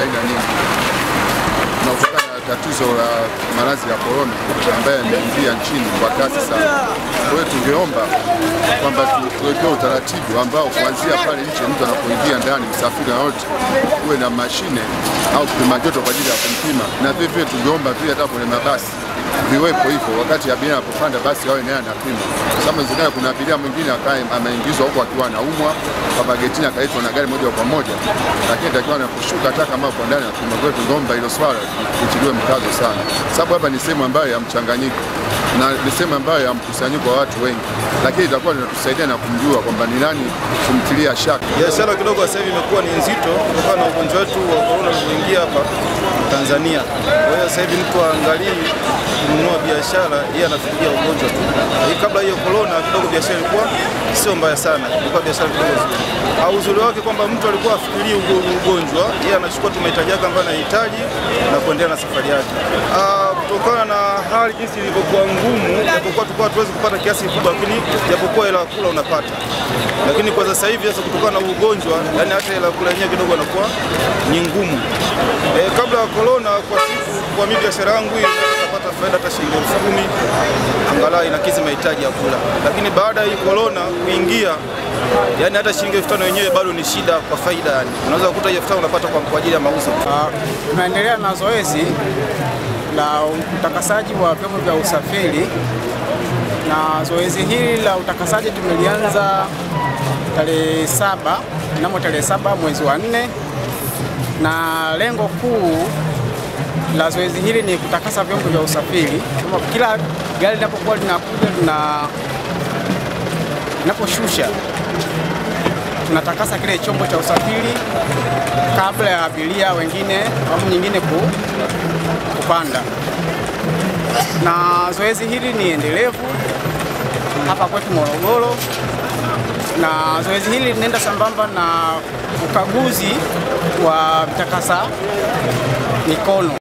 aina nyingi na kutokana na tatizo la maradhi ya korona ambaye yameingia nchini kwa kasi sana. Kwa hiyo tungeomba kwamba tu- tuwekewe utaratibu ambao kuanzia pale nje mtu anapoingia ndani, msafiri yote uwe na mashine au kipima joto kwa ajili ya kumpima, na vile vile tungeomba vile hata kwenye mabasi viwepo hivyo, wakati abiria anapopanda basi awe naye anapima, kwa sababu inawezekana kuna abiria mwingine akae ameingizwa huko akiwa anaumwa kwa getini akaitwa na gari moja kwa moja, lakini takiwa anaposhuka hata kama uko ndani anapima. Kwa hiyo tungeomba hilo swala litiliwe mkazo sana, sababu hapa ni sehemu ambayo ya mchanganyiko na ni sehemu ambayo ya mkusanyiko wa watu wengi, lakini itakuwa linatusaidia na kumjua kwamba ni nani kumtilia shaka. Biashara kidogo sasa hivi imekuwa ni nzito kutokana na ugonjwa wetu wa korona ulivyoingia hapa Tanzania. Kwa hiyo sasa hivi mtu aangalii kununua biashara, yeye anafikiria ugonjwa tu. Lakini kabla hiyo korona kidogo biashara ilikuwa sio mbaya sana, ilikuwa biashara kidogo nzuri. Au uzuri wake kwamba mtu alikuwa afikirii ugo- ugonjwa, yeye anachukua tu mahitaji yake ambayo anahitaji na kuendelea na safari yake. Ah, kutokana na hali jinsi ilivyokuwa ngumu, japokuwa tulikuwa hatuwezi kupata kiasi kikubwa, lakini japokuwa hela ya kula unapata lakini kwa sasa hivi sasa kutokana na ugonjwa, yani hata hela kula yenyewe kidogo inakuwa ni ngumu. E, kabla ya corona, kwa siku kwa mimi biashara yangu hii naweza kupata faida hata shilingi elfu kumi angalau inakidhi mahitaji ya kula, lakini baada ya hii corona kuingia, yani hata shilingi elfu tano yenyewe bado ni shida kwa faida, yani unaweza kukuta hiyo elfu tano unapata kwa, kwa ajili ya mauzo. Ah, Tunaendelea na zoezi la utakasaji wa vyombo vya usafiri, na zoezi hili la utakasaji tumelianza tarehe saba mnamo tarehe saba mwezi wa nne, na lengo kuu la zoezi hili ni kutakasa vyombo vya usafiri. Kama Kila gari linapokuwa linakuja lina linaposhusha tunatakasa kile chombo cha usafiri kabla ya abiria wengine au nyingine ku, kupanda. Na zoezi hili ni endelevu hapa kwetu Morogoro, na zoezi hili linaenda sambamba na ukaguzi wa vitakasa mikono.